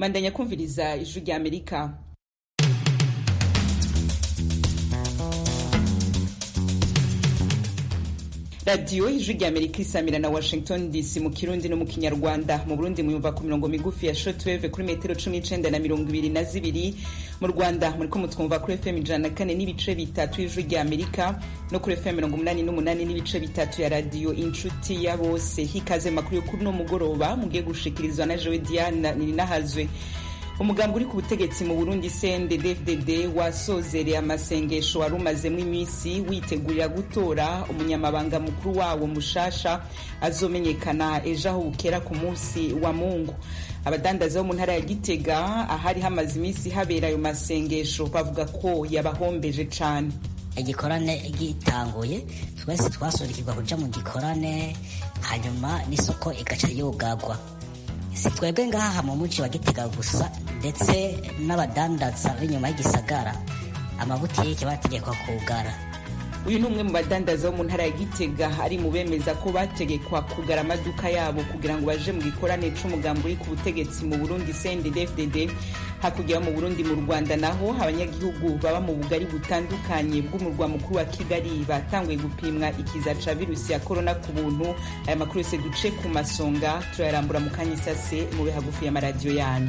mandanya kumviriza ijwi rya amerika radiyo ijwi rya amerika isamira na washington dc mu kirundi no mu kinyarwanda mu burundi muyumva ku mirongo migufi ya shortwave kuri metero cumi n'icenda na mirongo ibiri na zibiri mu rwanda muriko mutwumva kuri fm ijana na kane n'ibice bitatu y'ijwi rya amerika no kuri fm mirongo umunani n'umunani n'ibice bitatu ya radiyo inshuti ya bose hikaze makuru yo kuri uno mugoroba mugiye gushikirizwa na jewe diana nirinahazwe umugambi uri ku butegetsi mu burundi cndd wasozereye amasengesho wari umazemo iminsi witegurira gutora umunyamabanga mukuru wawo mushasha azomenyekana ejo aho bukera ku munsi wa mungu abadandaza bo mu ntara ya gitega ahari hamaze iminsi habera ayo masengesho bavuga ko yabahombeje cane igikorane gitanguye twese twasurikirwa kuja mu gikorane hanyuma n'isoko igaca yugagwa si twebwe ngaha mu muji wa gitega gusa ndetse n'abadandaza b'inyuma y'igisagara amabutike bategekwa kugara uyu ni umwe mu badandaza bo mu ntara ya gitega ari mu bemeza ko bategekwa kugara amaduka yabo kugira ngo baje mu gikorane c'umugambi uri ku butegetsi mu burundi cndd hakurya yo mu burundi mu rwanda naho abanyagihugu baba mu bugari butandukanye bw'umurwa mukuru wa kigali batanguye gupimwa ikiza ca virusi ya korona ku buntu aya makuru yose duce ku masonga turayarambura mu kanya isase mube hagufi y'amaradiyo yanyu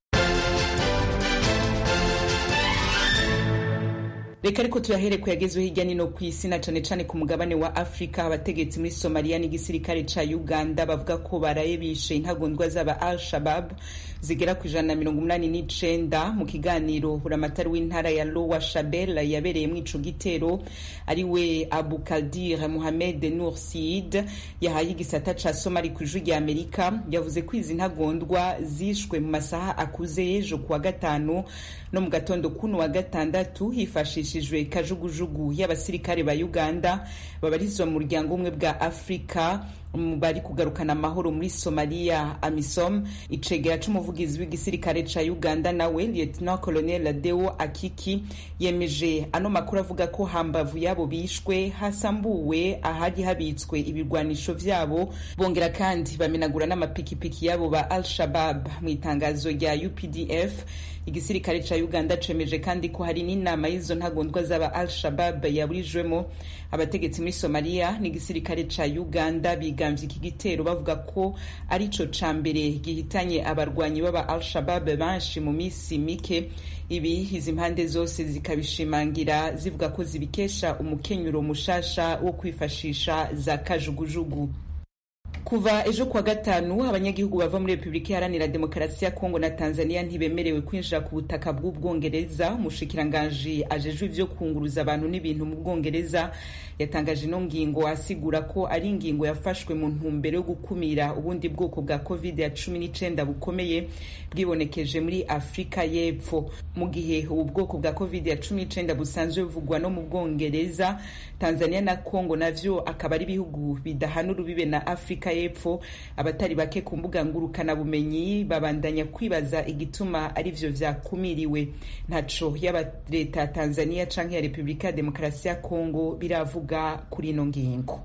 reka ariko tuyahere ku yagezweho hirya nino ku isi na cane cane ku mugabane wa afurika abategetsi muri somaliya n'igisirikare ca uganda bavuga ko baraye bishe intagondwa z'aba al shabab zigera ku ijana na mirongo umunani n'icenda mu kiganiro buramatari w'intara ya lowa shabel yabereyemwo ico gitero ari we abu kaldir muhamed nur sid yahaye igisata ca somali ku ijwi rya amerika yavuze ko izi ntagondwa zishwe mu masaha akuze y'ejo kuwa gatanu no mu gatondo kuno wa gatandatu hifashishijwe kajugujugu y'abasirikare ba uganda babarizwa mu muryango umwe bwa afurika bari kugarukana amahoro muri somaliya amisom icegera c'umuvugizi w'igisirikare ca uganda nawe lieutenant colonel deo akiki yemeje ano makuru avuga ko hambavu yabo bishwe hasambuwe ahari habitswe ibirwanisho vyabo bongera kandi bamenagura n'amapikipiki yabo ba al shabab mu itangazo rya updf igisirikare ca uganda cemeje kandi ko hari n'inama y'izo ntagondwa z'aba al shabab yaburijwemo abategetsi muri somaliya n'igisirikare ca uganda bigambye iki gitero bavuga ko ari co ca mbere gihitanye abarwanyi b'aba al shabab benshi mu misi mike ibi izi mpande zose zikabishimangira zivuga ko zibikesha umukenyuro mushasha wo kwifashisha za kajugujugu kuva ejo kuwa gatanu abanyagihugu bava muri repubulika iharanira demokarasi ya kongo na tanzania ntibemerewe kwinjira ku butaka bw'ubwongereza umushikiranganji ajejwe ivyo kunguruza abantu n'ibintu mu bwongereza yatangaje ino ngingo asigura ko ari ingingo yafashwe mu ntumbero yo gukumira ubundi bwoko bwa covid ya cumi n'icenda bukomeye bwibonekeje muri afurika y'epfo mu gihe ubu bwoko bwa covid ya cumi n'icenda busanzwe buvugwa no mu bwongereza tanzania na kongo navyo akaba ari ibihugu bidahana urubibe na afurika y'epfo abatari bake ku mbuga ngurukanabumenyi babandanya kwibaza igituma ari vyo vyakumiriwe ntaco yaba leta ya tanzania canke ya repubulika ya demokarasi ya kongo biravuga kuri ino ngingo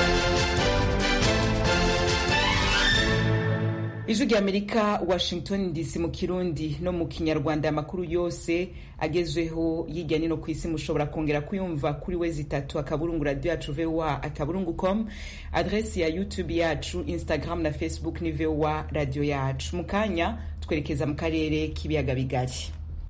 ijwi rya amerika washington dc mu kirundi no mu kinyarwanda amakuru yose agezweho hirya nino ku isi mushobora kongera kuyumva kuri we zitatu akaburungu radio yacu voa akaburungu com adresi ya youtube yacu instagram na facebook ni voa radio yacu mu kanya twerekeza mu karere k'ibiyaga bigari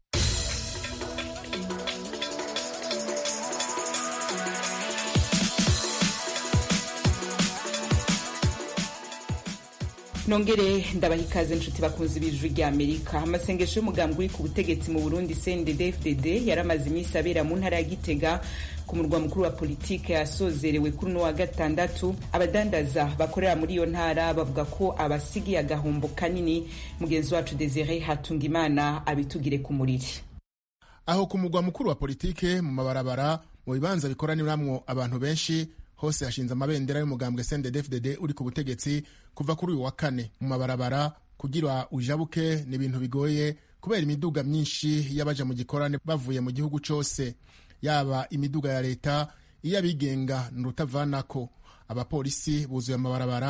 nongere ndabaha ikaze nshuti bakunze ibijwi rya amerika amasengesho y'umugambi uri ku butegetsi mu burundi cndd fdd yaramaze iminsi abera mu ntara ya gitega ku murwa mukuru wa politike yasozerewe kuri uno wa gatandatu abadandaza bakorera muri iyo ntara bavuga ko abasigiye agahombo kanini mugenzi wacu desire hatungimana abitugire ku muriri aho ku murwa mukuru wa politike mu mabarabara mu bibanza bikoraniramwo abantu benshi hose hashinze amabendera y'umugambwe CNDD-FDD uri ku butegetsi kuva kuri uyu wa kane mu mabarabara kugira ujabuke ni ibintu bigoye kubera imiduga myinshi y'abaja mu gikorane bavuye mu gihugu cose yaba imiduga ya leta iy'abigenga ni urutavanako abapolisi buzuye amabarabara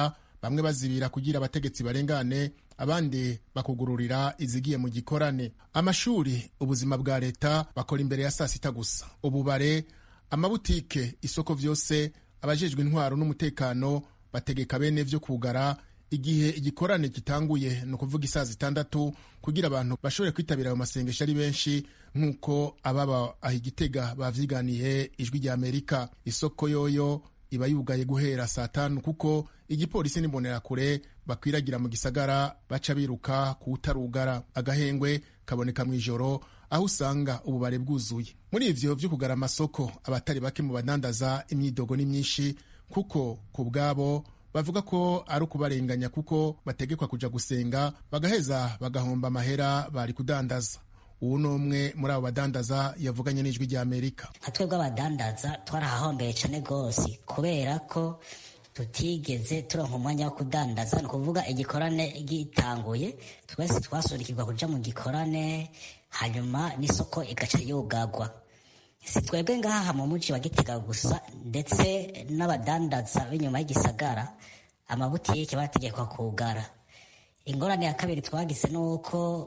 bamwe bazibira kugira abategetsi barengane abandi bakugururira izigiye mu gikorane amashuri ubuzima bwa leta bakora imbere ya saa sita gusa ububare amabutike isoko vyose abajejwe intwaro n'umutekano bategeka bene vyo kugara igihe igikorane gitanguye ni ukuvuga isaa zitandatu kugira abantu bashobore kwitabira ayo masengesho ari benshi nk'uko ababa aho igitega bavyiganiye ijwi rya amerika isoko yoyo iba yugaye guhera saa tanu kuko igipolisi n'imbonerakure bakwiragira mu gisagara baca biruka kuwutarugara agahengwe kaboneka mu ijoro aho usanga ububare bwuzuye muri ivyo vyo kugara amasoko abatari bake mu badandaza imyidogo ni myinshi kuko ku bwabo bavuga ko ari ukubarenganya kuko bategekwa kuja gusenga bagaheza bagahomba amahera bari kudandaza ubu ni umwe muri abo badandaza yavuganye n'ijwi rya amerika nka twebwe abadandaza twarahahombeye cyane rwose kubera ko tutigeze turonka umwanya wo kudandaza ni ukuvuga igikorane gitanguye twese twasurikirwa kuja mu gikorane hanyuma n'isoko igaca yugagwa si twebwe ngaha mu muji wa gitega gusa ndetse n'abadandaza b'inyuma y'igisagara amabutike bategekwa kugara ingorane ya kabiri twagize ni uko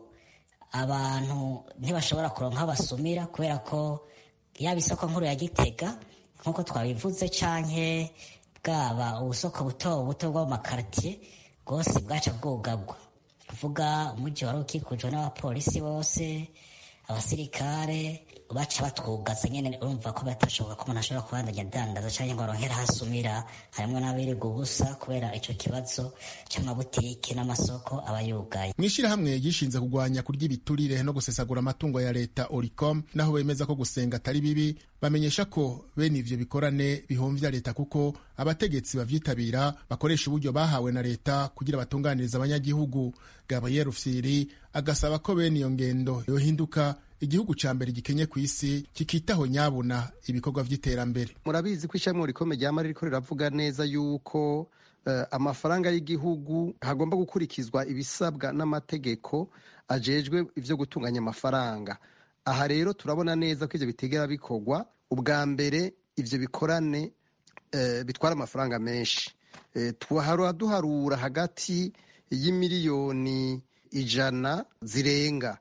abantu ntibashobora kuronka aho basumira kubera ko yaba isoko nkuru ya gitega nk'uko twabivuze canke bwaba ubusoko buto buto bwo mu makaritiye bwose bwaca bwugagwa kuvuga umuji wari ukikujwe n'abapolisi bose abasirikare baca batwugaza nyene urumva ko batashoboka ko umuntu ashobora kubandanya adandaza canke ngo aronkere hasumira harimwo n'abiriga ubusa kubera ico kibazo c'amabutike n'amasoko aba yugaye mw'ishirahamwe gishinze kugwanya kurya ibiturire no gusesagura amatungo ya leta oricom naho bemeza ko gusenga atari bibi bamenyesha ko bene ivyo bikorane bihomvya leta kuko abategetsi bavyitabira bakoresha uburyo bahawe na leta kugira batunganiriza abanyagihugu gabriel rufyiri agasaba ko bene iyo ngendo yohinduka igihugu ca mbere gikenye ku isi kikitaho nyabuna ibikorwa vy'iterambere murabizi ko ishyirahamwe rikomeye ryama ririko riravuga neza yuko uh, amafaranga y'igihugu hagomba gukurikizwa ibisabwa n'amategeko ajejwe ivyo gutunganya amafaranga aha rero turabona neza ko ivyo bitegera bikorwa ubwa mbere ivyo bikorane uh, bitwara amafaranga menshi uh, twahora duharura hagati y'imiliyoni ijana zirenga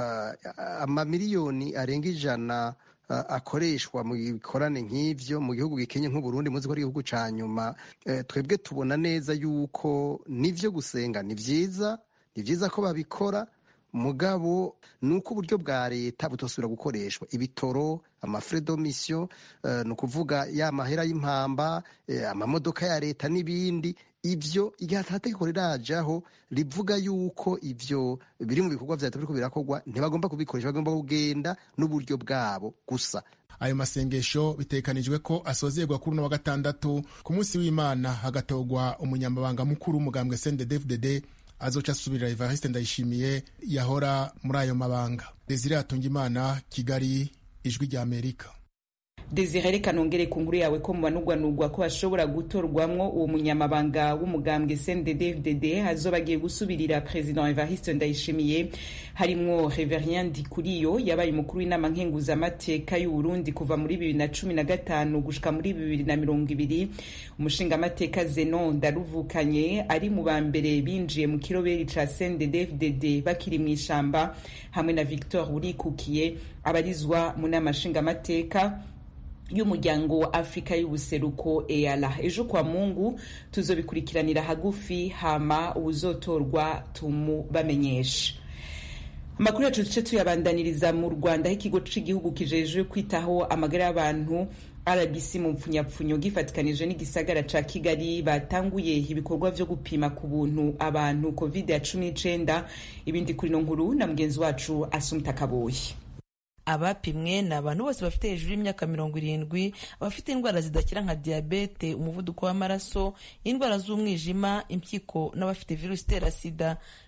amamiliyoni arenga ijana akoreshwa mu bikorane nk'ivyo mu gihugu gikenye nk'uburundi muzi ko ari igihugu ca nyuma twebwe tubona neza yuko nivyo gusenga ni vyiza ni vyiza ko babikora mugabo ni uko uburyo bwa leta butosubira gukoreshwa ibitoro amafre domisiyo ni ukuvuga ya mahera y'impamba amamodoka ya leta n'ibindi ivyo igihe atategeko rirajaho rivuga yuko ivyo biri mu bikorwa vya leta biriko birakorwa ntibagomba kubikoresha bagomba kugenda n'uburyo bwabo gusa ayo masengesho bitekanijwe ko asozerwa kuri uno wa gatandatu ku munsi w'imana hagatorwa umunyamabanga mukuru w'umugambwe sndefdd azoca asubirira evariste ndayishimiye yahora muri ayo mabanga desire atungimana kigali ijwi rya amerika desire reka nongere ku nkuru yawe ko mubanugwanugwa ko bashobora gutorwamwo uwo munyamabanga w'umugambwe cndd hazoba agiye gusubirira perezida evariste ndayishimiye harimwo reverien ndikuriyo yabaye umukuru w'inama nkenguzamateka y'uburundi kuva muri bibiri na cumi na gatanu gushika muri bibiri na mirongo ibiri umushingamateka zenon ndaruvukanye ari mu ba mbere binjiye mu kiroberi ca cndd bakiri mu ishamba hamwe na victor urikukiye abarizwa mu nama nshingamateka y'umuryango wa afurika y'ubuseruko eala ejo kwa mungu tuzobikurikiranira hagufi hama uwuzotorwa tumubamenyesha amakuru yacu duce tuyabandaniriza mu rwanda aho ikigo c'igihugu kijejwe kwitaho amagara y'abantu rbc mu mpfunyapfunyo gifatikanije n'igisagara ca kigali batanguye ibikorwa vyo gupima ku buntu abantu covid ya cumi n'icenda ibindi kuri no nkuru na mugenzi wacu asumta kaboyi abapimwe ni abantu bose bafite hejuru y'imyaka mirongo irindwi abafite indwara zidakira nka diyabete umuvuduko w'amaraso indwara z'umwijima impyiko n'abafite virusi itera sida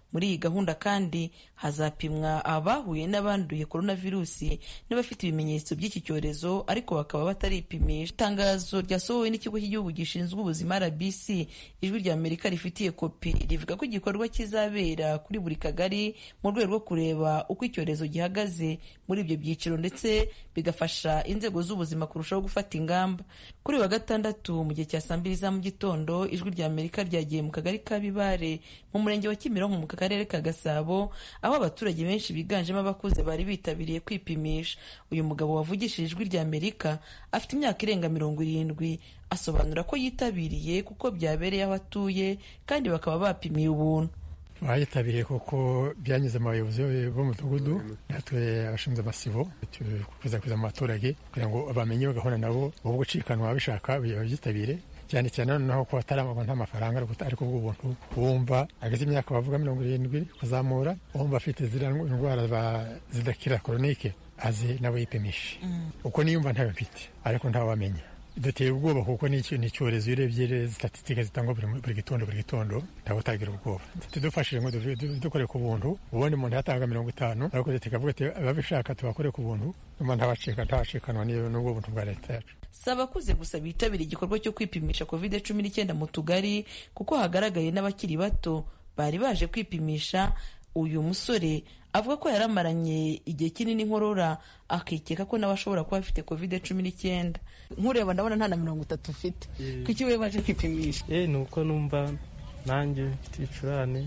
muri iyi gahunda kandi hazapimwa abahuye n'abanduye coronavirusi n'abafite ibimenyetso by'iki cyorezo ariko bakaba bataripimisha itangazo ryasohowe n'ikigo cy'igihugu gishinzwe ubuzima rbc ijwi rya amerika rifitiye kopi rivuga ko igikorwa kizabera kuri buri kagari mu rwego rwo kureba uko icyorezo gihagaze muri ibyo byiciro ndetse bigafasha inzego z'ubuzima kurushaho gufata ingamba kuri wa gatandatu mu gihe cya saa mbiri za mu gitondo ijwi rya amerika ryagiye mu kagari ka bibare mu murenge wa kimironko mu karere ka gasabo aho abaturage benshi biganjemo abakuze bari bitabiriye kwipimisha uyu mugabo wavugishije ijwi rya amerika afite imyaka irenga mirongo irindwi asobanura ko yitabiriye kuko byabereye aho atuye kandi bakaba bapimiye ubuntu bayitabiriye kuko byanyuze mu bayobozi b'umudugudu natwe abashinzwe amasibo kuzakwiza mu baturage kugira ngo bamenye bagahura nabo ubu gucikanwa babishaka babyitabire cyane cyane noneho ko bataramagwa nta mafaranga ariko bw'ubuntu wumva ageze imyaka bavuga mirongo irindwi kuzamura wumva afite ziriya indwara zidakira koronike aze nawe yipimishe uko niyumva ntayo mfite ariko ntawamenya duteye ubwoba kuko ni icyorezo iyo urebye statisitike zitangwa buri gitondo buri gitondo ntabwo utagira ubwoba tudufashije ngo dukore ku buntu ubundi umuntu yatanga mirongo itanu ariko leta ikavuga ati ababishaka tubakore ku buntu nyuma ntabacika ntabacikanwa n'ubwo buntu bwa leta yacu si abakuze gusa bitabira igikorwa cyo kwipimisha covid cumi n'icyenda mu tugari kuko hagaragaye n'abakiri bato bari baje kwipimisha uyu musore avuga ko yaramaranye igihe kinini inkorora akikeka ko nawe ashobora kuba afite covid cumi n'icyenda nkureba ndabona nta na mirongo itatu ufite kuki we baje kwipimisha ni uko numva nanjye mfite ibicurane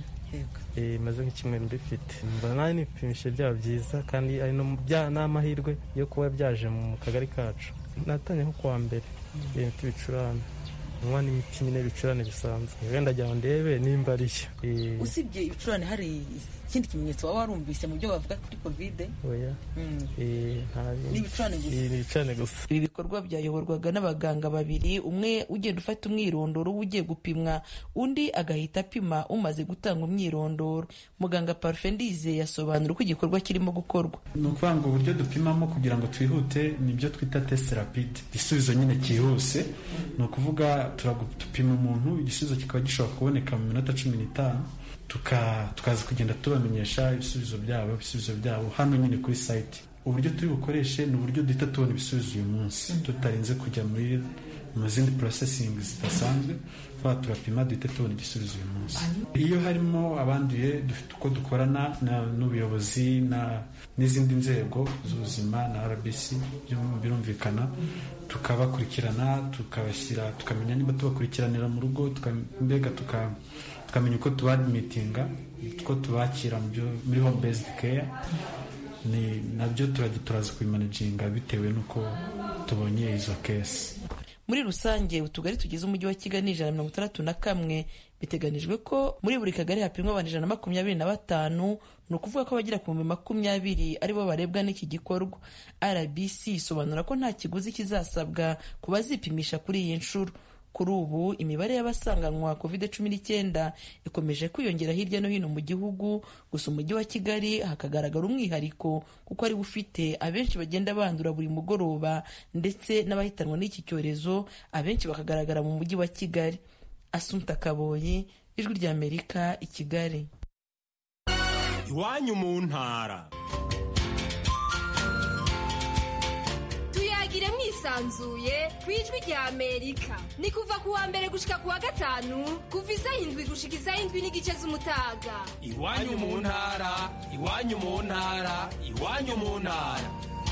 maze nk'icyumweru mbifite mbona nawe n'ibipimisho byaba byiza kandi ari n'amahirwe yo kuba byaje mu kagari kacu natanye nko kuwa mbere mfite ibicurane nywa n'imiti nyine ibicurane bisanzwe wenda jya ndebe nimba ari yo usibye ibicurane hari ikindi kimenyetso waba warumvise mu byo bavuga kuri kovide oya ni ibicurane gusa ni ibicurane gusa ibi bikorwa byayoborwaga n'abaganga babiri umwe ugenda ufata umwirondoro ugiye gupimwa undi agahita apima umaze gutanga umwirondoro muganga parufe ndize yasobanura uko igikorwa kirimo gukorwa ni ukuvuga ngo uburyo dupimamo kugira ngo twihute ni ibyo twita tesite rapide igisubizo nyine cyihuse ni ukuvuga turagupima umuntu igisubizo kikaba gishobora kuboneka mu minota cumi n'itanu tukaza kugenda tubamenyesha ibisubizo byabo ibisubizo byabo hano nyine kuri sayiti uburyo turi bukoreshe ni uburyo duhita tubona ibisubizo uyu munsi tutarinze kujya muri mu zindi porosesingi zidasanzwe tuba turapima duhita tubona igisubizo uyu munsi iyo harimo abanduye dufite uko dukorana n'ubuyobozi n'izindi nzego z'ubuzima na rbc birumvikana tukabakurikirana tukabashyira tukamenya niba tubakurikiranira mu rugo mbega tukamenya uko tubadimitinga uko tubakira muri home based care ni nabyo turajya turaza kubimanaginga bitewe n'uko tubonye izo kesi muri rusange utugari tugize umujyi wa kigali ni ijana na mirongo itandatu na kamwe biteganijwe ko muri buri kagari hapimwa abantu ijana na makumyabiri na batanu ni ukuvuga ko abagera ku bihumbi makumyabiri aribo barebwa n'iki gikorwa rbc isobanura ko nta kiguzi kizasabwa ku bazipimisha kuri iyi nshuro kuri ubu imibare y'abasanganywa covid cumi n'icyenda ikomeje kwiyongera hirya no hino mu gihugu gusa umujyi wa kigali hakagaragara umwihariko kuko ari ufite abenshi bagenda bandura buri mugoroba ndetse n'abahitanwa n'iki cyorezo abenshi bakagaragara mu mujyi wa kigali asunta kaboyi ijwi ry'amerika i kigali iwanyu mu ntara tuyagire mwisanzuye ku ijwi rya amerika ni kuva ku wa mbere gushika ku wa gatanu kuva isaha indwi gushika isaha indwi n'igice z'umutaga iwanyu mu ntara iwanyu mu ntara iwanyu mu ntara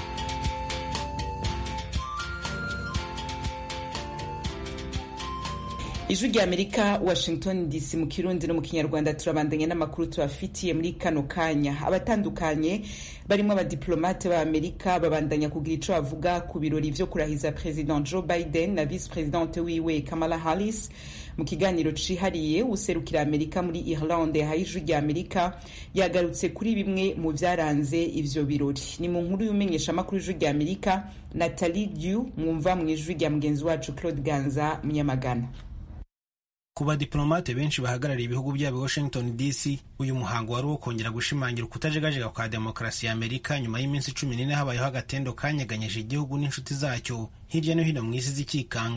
ijwi rya amerika washington dc mu kirundi no mu kinyarwanda turabandanya n'amakuru tubafitiye muri kano kanya abatandukanye barimo abadiplomate b'amerika babandanya kugira ico bavuga ku birori vyo kurahiza president joe biden na vice presidente wiwe kamala harris mu kiganiro cihariye userukira amerika muri irlande yahaye ijwi rya amerika yagarutse kuri bimwe mu vyaranze ivyo birori ni mu nkuru y'umenyesha amakuru y'ijwi rya amerika natalie dew mwumva mu ijwi rya mugenzi wacu claude ganza munyamagana ku badiplomate benshi bahagarariye ibihugu byabo washington dc uyu muhango wari uwo kongera gushimangira ukutajegajega kwa demokarasi ya amerika nyuma y'iminsi cumi n'ine habayeho agatendo kanyeganyije igihugu n'inshuti zacyo hirya no hino mu isi zikikanga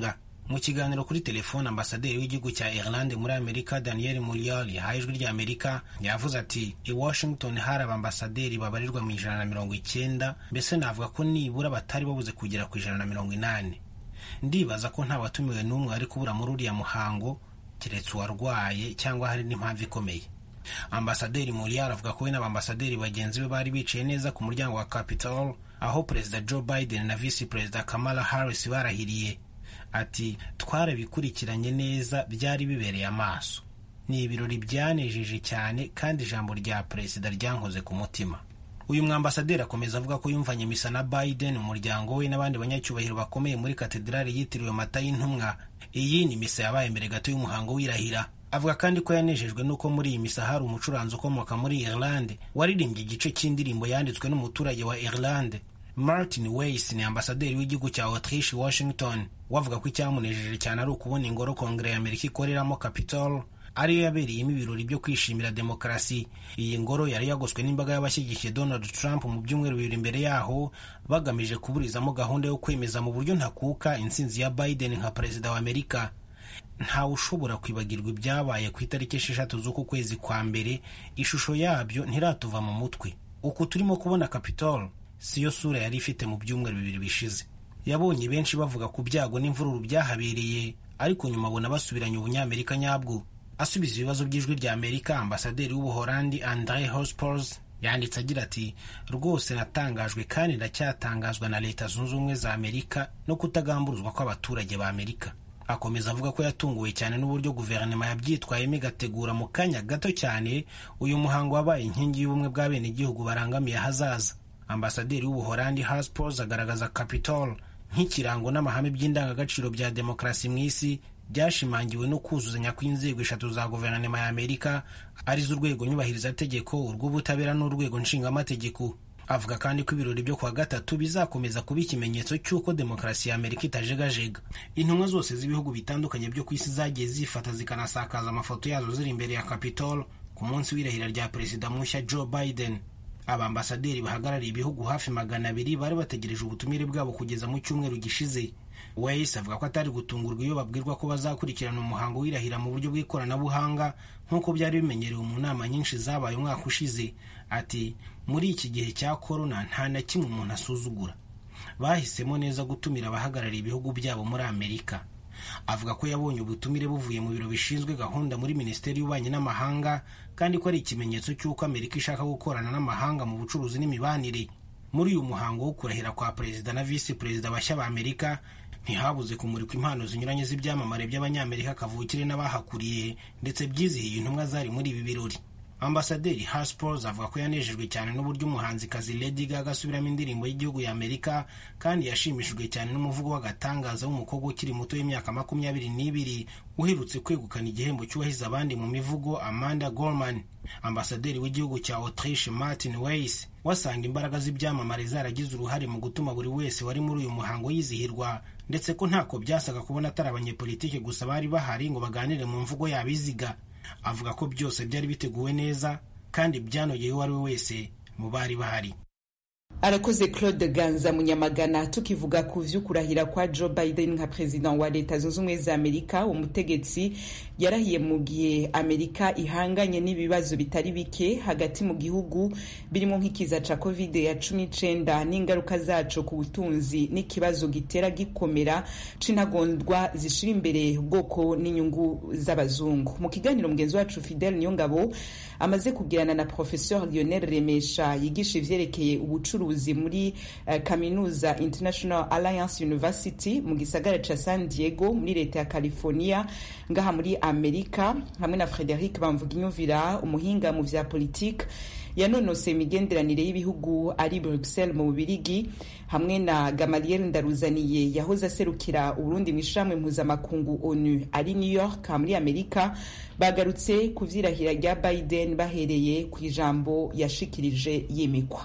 mu kiganiro kuri telefone ambasaderi w'igihugu cya irlande muri amerika daniel muriel yahaye ijwi rya amerika yavuze ati i washington hari abambasaderi babarirwa mu ijana na mirongo icyenda mbese navuga ko nibura batari babuze kugera ku ijana na mirongo inani ndibaza ko nta watumiwe n'umwe wari kubura muri uriya muhango keretse uwarwaye cyangwa hari n'impamvu ikomeye ambasaderi muriel avuga ko we n'abambasaderi bagenzi be bari bicaye neza ku muryango wa capitol aho perezida joe biden na visi perezida kamala harris barahiriye ati twarabikurikiranye neza byari bibereye amaso ni ibirori byanejeje cyane kandi ijambo rya perezida ryankoze ku mutima uyu mwambasaderi akomeza avuga ko yumvanye misa na biden umuryango we n'abandi banyacyubahiro bakomeye muri katedrali yitiriwe mata y'intumwa iyi ni misa yabaye mbere gato y'umuhango w'irahira avuga kandi ko yanejejwe n'uko muri iyi misa hari umucuranzi ukomoka muri irlande waririmbye igice cy'indirimbo yanditswe n'umuturage wa irlande martin weiss ni ambasaderi w'igihugu cya autriche washington wavuga ko icyamunejeje cyane ari ukubona ingoro kongere ya amerika ikoreramo capitol ariyo yabereyemo ibirori byo kwishimira demokarasi iyi ngoro yari yagoswe n'imbaga y'abashyigikiye donald trump mu byumweru bibiri imbere yaho bagamije kuburizamo gahunda yo kwemeza mu buryo ntakuka intsinzi ya biden nka perezida wa amerika ntawe ushobora kwibagirwa ibyabaye ku itariki esheshatu z'uku kwezi kwa mbere ishusho yabyo ntiratuva mu mutwe uku turimo kubona capitol siyo sura yari ifite mu byumweru bibiri bishize yabonye benshi bavuga ku byago n'imvururu byahabereye ariko nyuma abona basubiranye ubunyamerika nyabwo asubiza ibibazo by'ijwi rya amerika ambasaderi w'ubuholandi andre hospors yanditse agira ati rwose natangajwe kandi ndacyatangazwa na leta zunze ubumwe za amerika no kutagamburuzwa kw'abaturage ba amerika akomeza avuga ko yatunguwe cyane n'uburyo guverinoma yabyitwayemo igategura mu kanya gato cyane uyu muhango wabaye inkingi y'ubumwe bw'abenegihugu barangamiye ahazaza ambasaderi w'ubuholandi haspors agaragaza capitol nk'ikirango n'amahame by'indangagaciro bya demokarasi mu isi byashimangiwe no kuzuzanya kw'inzego eshatu za guverinoma ya amerika arizo urwego nyubahirizategeko urw'ubutabera n'urwego nshingamategeko avuga kandi ko ibirori byo kuwa gatatu bizakomeza kuba ikimenyetso cy'uko demokarasi ya amerika itajegajega intumwa zose z'ibihugu bitandukanye byo ku isi zagiye zifata zikanasakaza amafoto yazo ziri imbere ya capitol ku munsi w'irahira rya perezida mushya joe biden abambasaderi bahagarariye ibihugu hafi magana abiri bari bategereje ubutumire bwabo kugeza mu cyumweru gishize wese avuga ko atari gutungurwa iyo babwirwa ko bazakurikirana umuhango w'irahira mu buryo bw'ikoranabuhanga nk'uko byari bimenyerewe mu nama nyinshi zabaye umwaka ushize ati muri iki gihe cya korona nta na kimwe umuntu asuzugura bahisemo neza gutumira abahagarariye ibihugu byabo muri amerika avuga ko yabonye ubutumire buvuye mu biro bishinzwe gahunda muri minisiteri y'ububanyi n'amahanga kandi ko ari ikimenyetso cy'uko amerika ishaka gukorana n'amahanga mu bucuruzi n'imibanire muri uyu muhango wo kurahira kwa perezida na visi perezida bashya ba amerika ntihabuze kumurikwa impano zinyuranye z'ibyamamare by'abanyamerika kavukire n'abahakuriye ndetse byizihiye intumwa zari muri ibi birori ambasaderi haspors avuga ko yanejejwe cyane n'uburyo umuhanzikazi lady gaga asubiramo indirimbo y'igihugu ya amerika kandi yashimishijwe cyane n'umuvugo w'agatangaza w'umukobwa ukiri muto w'imyaka makumyabiri n'ibiri uherutse kwegukana igihembo cyuwahize abandi mu mivugo amanda gorman ambasaderi w'igihugu cya autriche martin weiss wasanga imbaraga z'ibyamamare zaragize uruhare mu gutuma buri wese wari muri uyu muhango yizihirwa ndetse ko ntako byasaga kubona atari abanyepolitike gusa bari bahari ngo baganire mu mvugo yabiziga avuga ko byose byari biteguwe neza kandi byanogeye uwo ari we wese mu bari bahari arakoze claude ganza munyamagana tukivuga ku vy'ukurahira kwa joe biden nka perezida wa leta zunze ubumwe za amerika umutegetsi yarahiye mu gihe amerika ihanganye n'ibibazo bitari bike hagati mu gihugu birimo nk'ikiza ca covid ya cumi n'icenda n'ingaruka zaco ku butunzi n'ikibazo gitera gikomera c'intagondwa zishira imbere ubwoko n'inyungu z'abazungu mu kiganiro mugenzi wacu fidel niyongabo amaze kugirana na professeur lionel remesha yigisha ivyerekeye ubucuruzi muri uh, kaminuza international alliance university mu gisagara ca san diego muri leta ya california ngaha muri amerika hamwe na frederic bamvuginyumvira umuhinga mu vya politike yanonose imigenderanire y'ibihugu ari bruxelles mu bubirigi hamwe na gamaliel ndaruzaniye yahoze aserukira uburundi mu ishirahamwe mpuzamakungu onu ari new york muri amerika bagarutse ku vyirahira rya biden bahereye ku ijambo yashikirije yimikwa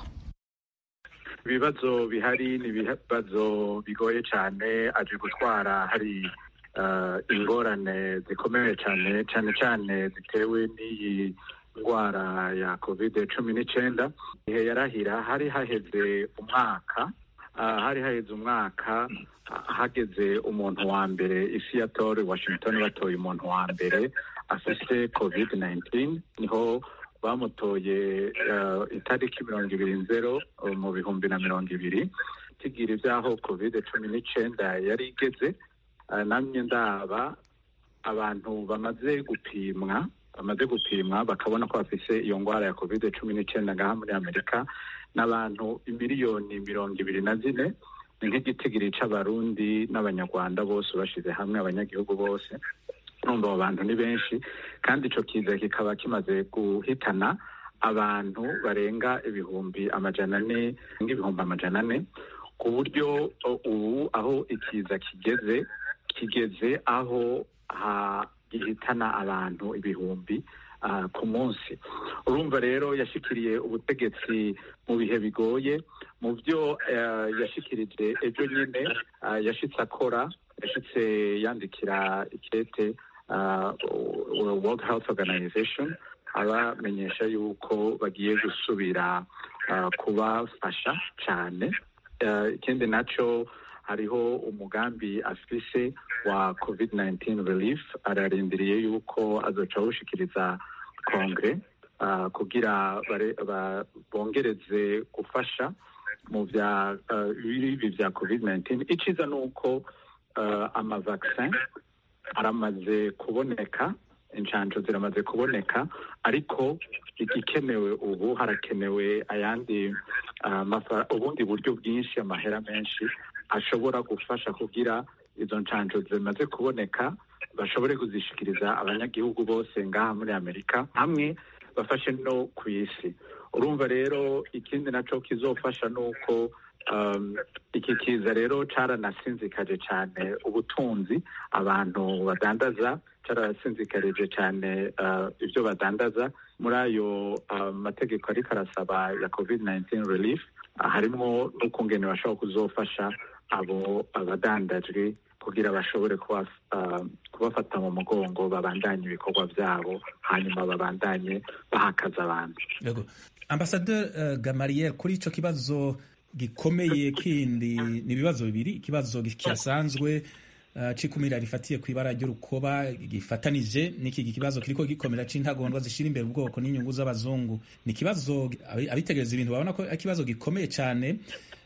ibibazo bihari ni ibibazo bigoye cyane aje gutwara hari ingorane zikomeye cyane cyane cyane zitewe n'iyi ndwara ya kovide cumi n'icyenda igihe yarahira hari haheze umwaka hari haheze umwaka hageze umuntu wa mbere isi yatore washington batoye umuntu wa mbere afite covid 19 niho bamutoye itariki mirongo ibiri nzero mu bihumbi na mirongo ibiri kigira ibyaho covid cumi n'icyenda yari igeze namye ndaba abantu bamaze gupimwa bamaze gupimwa bakabona ko bafise iyo ndwara ya covid cumi n'icyenda ngaha muri amerika n'abantu miliyoni mirongo ibiri na zine ni nk'igitigiri c'abarundi n'abanyarwanda bose bashize hamwe abanyagihugu bose urumva abo bantu ni benshi kandi ico kiza kikaba kimaze guhitana abantu barenga ibihumbi amajana ane nk'ibihumbi amajana ane ku buryo ubu aho ikiza kigeze kigeze aho gihitana abantu ibihumbi ku munsi urumva rero yashikiriye ubutegetsi mu bihe bigoye mu byo yashikirije ejo nyine yashitse akora yashitse yandikira ikete world health organization abamenyesha yuko bagiye gusubira kubafasha cyane ikindi nacyo hariho umugambi afise wa covid 19 relief ararindiriye yuko azoca awushikiriza kongere uh, kugira bongereze gufasha mu bya ibi bya covid 19 iciza ni uko uh, amavaksin aramaze kuboneka inshanjo ziramaze kuboneka ariko igikenewe ubu harakenewe ayandi uh, ubundi buryo bwinshi amahera menshi ashobora gufasha kugira izo nshanjo zimaze kuboneka bashobore kuzishikiriza abanyagihugu bose ngaha muri amerika hamwe bafashe no ku isi urumva rero ikindi naco kizofasha ni uko um, iki kiza rero caranasinzikaje cyane ubutunzi abantu badandaza carasinzikarije cyane uh, ibyo badandaza muri ayo uh, mategeko ariko arasaba ya covid 19 relief uh, harimo n'ukungene bashobora kuzofasha abo abadandajwe kugira bashobore kubafata mu mugongo babandanye ibikorwa byabo hanyuma babandanye bahakaza abantu ambasaderi gamariel kuri icyo kibazo gikomeye kindi ni ibibazo bibiri ikibazo kihasanzwe cikumira rifatiye ku ibara ry'urukoba gifatanije n'iki kibazo kiriko gikomera c'intagondwa zishira imbere ubwoko n'inyungu z'abazungu ni ikibazo abitegereza ibintu babona ko ari ikibazo gikomeye cyane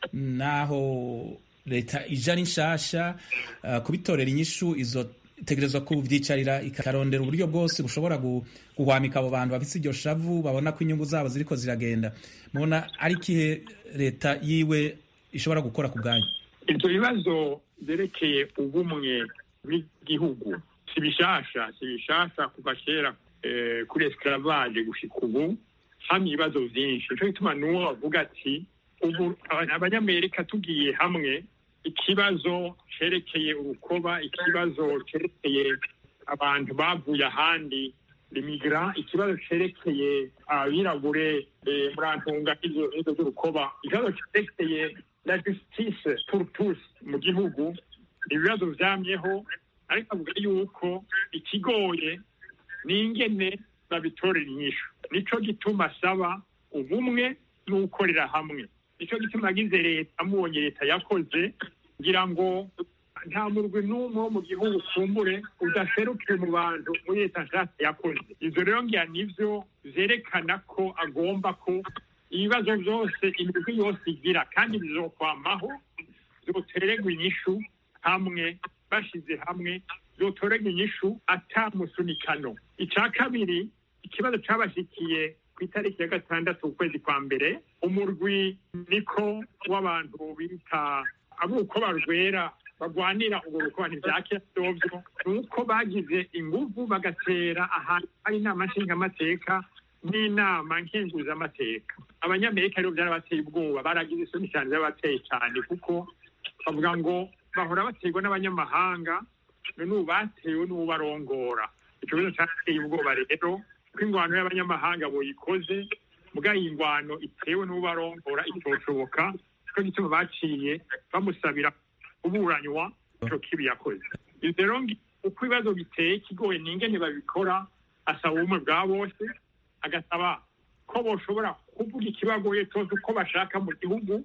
naho leta ija ari nshasha uh, kubitorera inyishu izo tegerezwa kuvyicarira ikarondera uburyo bwose bushobora guhwamika abo bantu bafise iryo shavu babona ko inyungu zabo ziriko ziragenda mubona ari ikihe leta yiwe ishobora gukora ku bwanyu ivyo bibazo vyerekeye ubumwe bw'igihugu si bishasha si bishasha kuva kera eh, kuri esclavage gushika ubu hamwe ibibazo vyinshi nico gituma n'uwo bavuga ati ubu abanyamerika tugiye hamwe ikibazo cerekeye urukoba ikibazo cerekeye abantu bavuye ahandi limigra ikibazo cerekeye abirabure murantunga izo z'urukoba ikibazo cerekeye la justice pour tous mu gihugu ni ibibazo vyamyeho ariko avuga yuko ikigoye ni ingene babitorera inyishu nico gituma asaba ubumwe n'ukorera hamwe nicyo gituma agize leta amubonye leta yakoze ngira ngo nta murwi n'umwe wo mu gihugu kumbure udaserukiye mu bantu muri leta nshatse yakoze ivyo rero ngira nivyo vyerekana ko agomba ko ibibazo vyose imigwi yose igira kandi bizokwamaho zotererwa inyishu hamwe bashize hamwe zotorerwa inyishu ata musunikano ica kabiri ikibazo cabashikiye ku itariki ya gatandatu ukwezi kwa mbere umurwi niko w'abantu bita aburukoba rwera bagwanira urwo rukoba ntivyakera vyovyo ni uko bagize inguvu bagatera ahantu hari inama nshingamateka n'inama nkenguzamateka abanyamerika rero vyarabateye ubwoba baragize isoni cyane vyarabateye cyane kuko bavuga ngo bahora baterwa n'abanyamahanga none ubu batewe n'uwo barongora ico kibazo cateye ubwoba rero ko ingwano y'abanyamahanga boyikoze muga iyi ngwano itewe n'ubarongora itoshoboka cyo gituma baciye bamusabira kuburanywa ico kibi yakoze ivyo rero uko ibibazo biteye kigoye ni ingene babikora asaba ubumwe bwa bose agasaba ko boshobora kuvuga ikibagoye cyose uko bashaka mu gihugu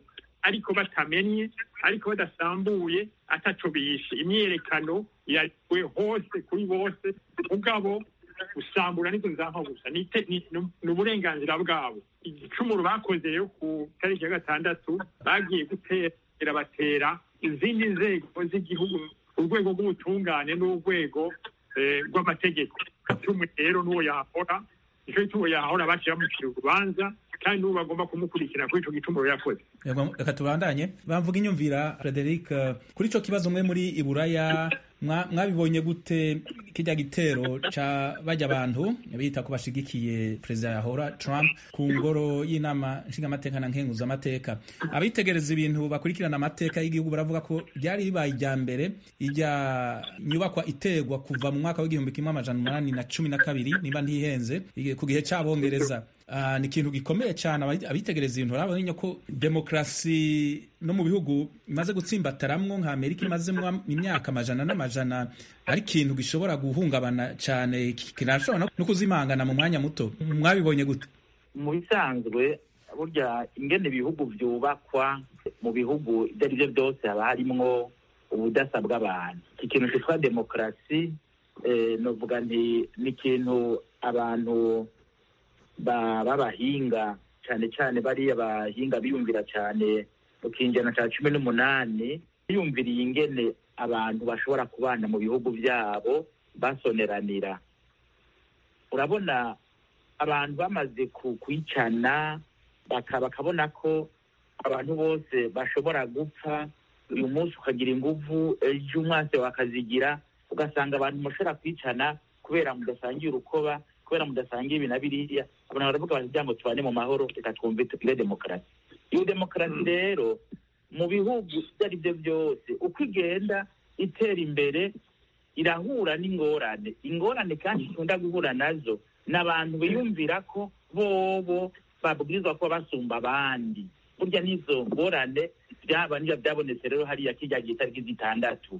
ariko batamenye ariko badasambuye ataco bishe imyiyerekano yariwe hose kuri bose mugabo gusambura nizo nzampa gusa ni ite- ni- ni uburenganzira bwabo igicumuro bakoze rero ku tariki ya gatandatu bagiye gutera batera izindi nzego z'igihugu urwego rw'ubutungane n'urwego eh, rw'amategeko tumwe rero n'uwo yahora nico gituma yahora baciye bamucira urubanza kandi n'ubu bagomba kumukurikira kuri ico gicumuro yakoze Yego, reka tubandanye bamvuga inyumvira frederic eh, kuri ico kibazo mwe muri iburaya mwa- mwabibonye gute kirya gitero ca bajya abantu bita ko bashigikiye perezida yahora trump ku ngoro y'inama nshingamateka na nkenguzamateka abitegereza ibintu bakurikirana amateka y'igihugu baravuga ko ryari ribaye irya mbere irya nyubakwa iterwa kuva mu mwaka w'igihumbi kimwe amajana umunani na cumi na kabiri niba ntihenze ige- ku gihe c'abongereza Ah, ni ikintu gikomeye cyane abayi- abitegereza ibintu urabona ko demokarasi no mu bihugu imaze gutsimbataramwo nka amerika imazemwo imyaka amajana n'amajana ari ikintu gishobora guhungabana cyane ki- kinashobora no- no kuzimangana mu mwanya muto mwabibonye gute mu bisanzwe burya ingene ibihugu byubakwa mu bihugu ibyo ari byo byose haba harimwo ubudasa bw'abantu iki kintu cyitwa demokarasi eh, novuga nti ni ikintu abantu ba- b'abahinga cyane cyane bariya bahinga biyumvira cyane mu kinjana cya cumi n'umunani biyumviriye ingene abantu bashobora kubana mu bihugu byabo basoneranira urabona abantu bamaze ku- kwicana baka- bakabona ko abantu bose bashobora gupfa uyu munsi ukagira inguvu ejo umwase wakazigira ugasanga abantu mushobora kwicana kubera mudasangiye urukoba kubera mudasangiye ibi na biriya abantu baravuga bati kugira ngo tubane mu mahoro reka twumve tugire demokarasi iyo demokarasi rero mu bihugu ibyo ari byo byose uko igenda itera imbere irahura n'ingorane ingorane kandi ikunda guhura nazo ni abantu biyumvira ko bobo babwirizwa kuba basumba abandi burya n'izo ngorane byaba niba byabonetse rero hariya kijya gihe itariki zitandatu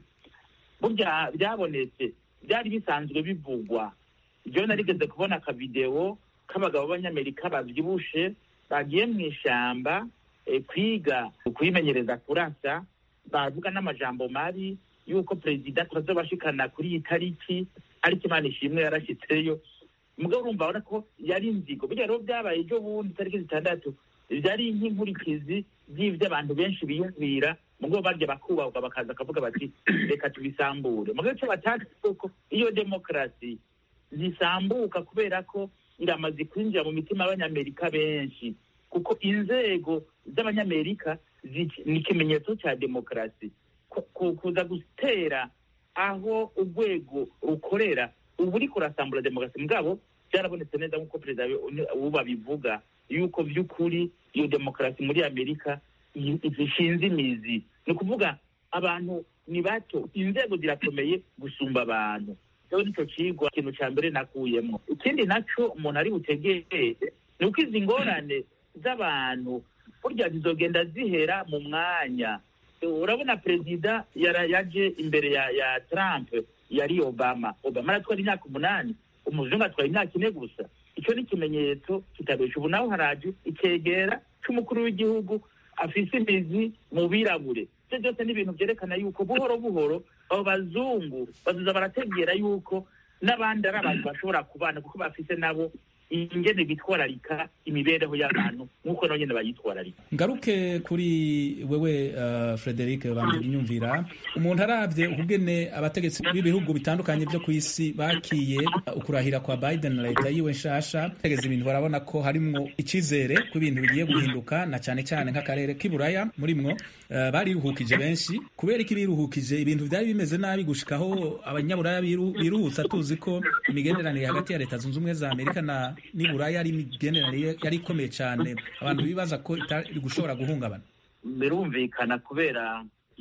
burya byabonetse byari bisanzwe bivugwa ibyo narigeze kubona akavidewo k'abagabo b'abanyamerika babyibushe bagiye mu ishyamba eh, kwiga kwimenyereza kurasa bavuga n'amajambo mabi y'uko perezida tuzabashikana kuri iyi tariki ariko imana ishimwe yarashyitseyo mugabo urumva urabona ko yari inzigo burya rero byabaye ejo bundi tariki zitandatu byari nk'inkurikizi by'ibyo abantu benshi biyumvira mugabo barya bakubahwa bakaza bakavuga bati reka tubisambure mugabo icyo batazi uko iyo demokarasi zisambuka kubera ko iramaze kwinjira mu mitima y'abanyamerika benshi kuko inzego z'abanyamerika zi- ni ikimenyetso cya demokarasi Ku- ku- kuza gutera aho urwego rukorera ubu uri kurasambura demokarasi mugabo byarabonetse neza nk'uko perezida ubu babivuga yuko by'ukuri iyo demokarasi muri amerika i- zishinze imizi ni ukuvuga abantu ni bato inzego zirakomeye gusumba abantu rero nicyo kigwa ikintu cya mbere nakuyemo ikindi nacyo umuntu ari butegere ni uko izi ngorane z'abantu burya zizogenda zihera mu mwanya urabona perezida yara- yaje imbere ya ya trump yari obama obama aratwara imyaka umunani umuzungu atwara imyaka ine gusa icyo ni ikimenyetso kitabesha ubu nawe haraje icyegera cy'umukuru w'igihugu afise imizi mu birabure ibyo byose ni ibintu byerekana yuko buhoro buhoro abo bazungu bazuza barategera yuko n'abandi ari abantu bashobora kubana kuko bafise nabo ingene bitwararika imibereho y'abantu nk'uko nabo nyene bayitwararika ngaruke kuri wewe uh, frederic bambwira inyumvira umuntu arabye ukugene abategetsi b'ibihugu bitandukanye byo ku isi bakiye uh, ukurahira kwa biden na leta yiwe nshasha tegeza ibintu barabona ko harimwo icizere ko ibintu bigiye guhinduka na cyane cyane nk'akarere k'iburaya murimwo uh, bariruhukije benshi kubera ko biruhukije ibintu byari bimeze nabi gushikaho abanyaburaya biru- biruhutsa tuzi ko imigenderanire hagati ya leta zunze ubumwe za amerika na n'iburaya ari imigenderanire yari ikomeye cyane abantu bibaza ko itari gushobora guhungabana birumvikana kubera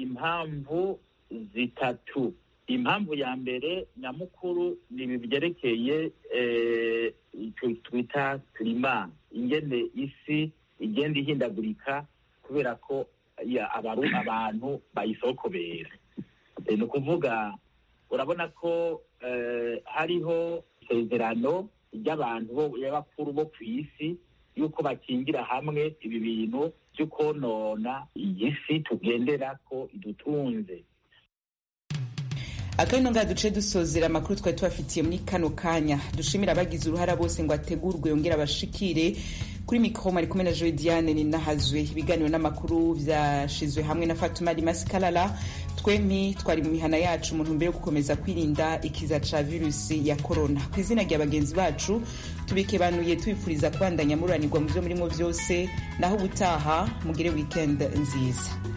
impamvu zitatu impamvu ya mbere nyamukuru ni ibi byerekeye eh, icyo twita kirima ingene isi igenda ihindagurika kubera ko ya, abaru, abantu bayisokobera Eh, ni ukuvuga urabona ko eh, hariho isezerano ry'abantu bo- y'abakuru bo ku isi yuko bakingira hamwe ibi bintu byo konona iyi si tugendera ko idutunze akabino nga duce dusozera amakuru twari tubafitiye muri kano kanya dushimira abagize uruhara bose ngo ategurwe yongere abashikire kuri mikoro mari kumwe na joe diane ninahazwe ibiganiro n'amakuru vyashizwe hamwe na fatuma rimasi kalala twempi twari mu mihana yacu mu ntumbero yo gukomeza kwirinda ikiza ca virusi ya korona ku izina rya bagenzi bacu tubikebanuye tubifuriza kubandanya mururanirwa mu vyo murimo vyose naho ubutaha mugire weekend nziza